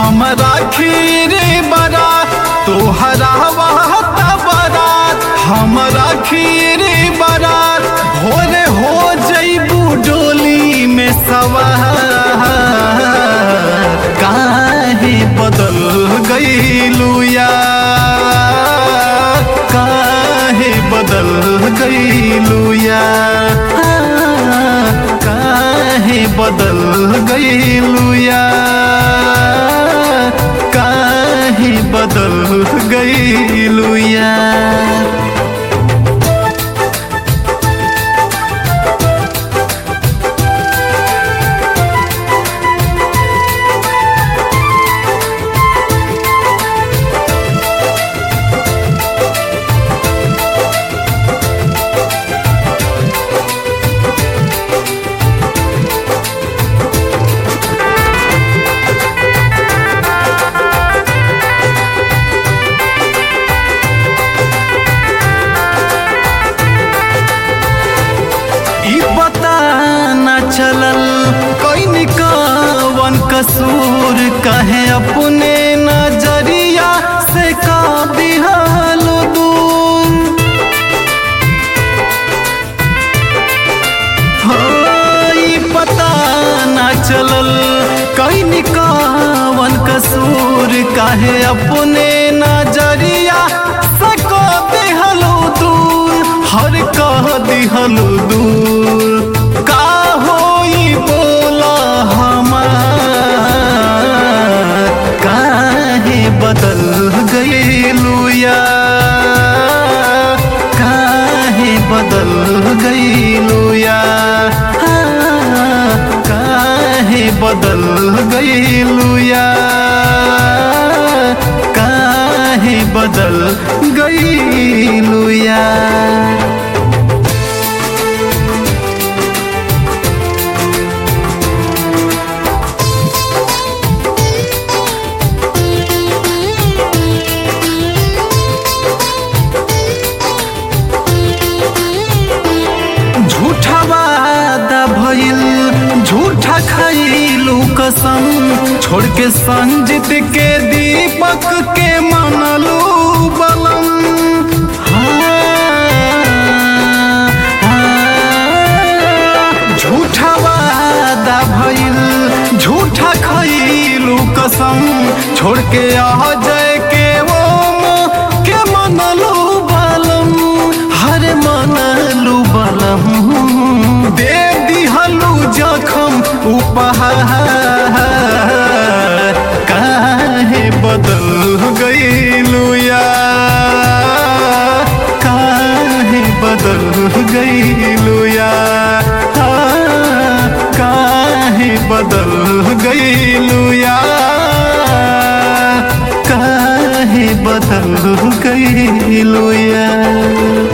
हमरा खीरे बारात तोहरा वाहता बारात हमरा खीरे बारात भोरे हो जइबू डोली में सवार काहे बदल गईलू यार काहे बदल गईलू यार काहे बदल गईलू यार काहे बदल गईलू यार ई पता न चलल कोई निकावन कसूर कहे अपने नजरिया से का दिहल दूर हो ई पता न चलल कोई निकावन कसूर कहे अपने नजरिया से का दिहल दूर हर कह दिहल दूर का होई बोला हमार काहे बदल गईलू यार काहे बदल गईलू यार काहे बदल गईलू यार काहे बदल गईलू यार झूठा वादा भइल झूठा खइलू कसम छोड़ के संजित के दीपक के मनलू बलम हाँ, हाँ, झूठा वादा भइल झूठा खइलू कसम छोड़ के आ जाए के वो के मनलू बलम हर मनलू बलम दे दिहलू जखम उपहार काहे बदल गईलू यार काहे बदल गईलू यार काहे बदल गईलू यार काहे बदल गईलू यार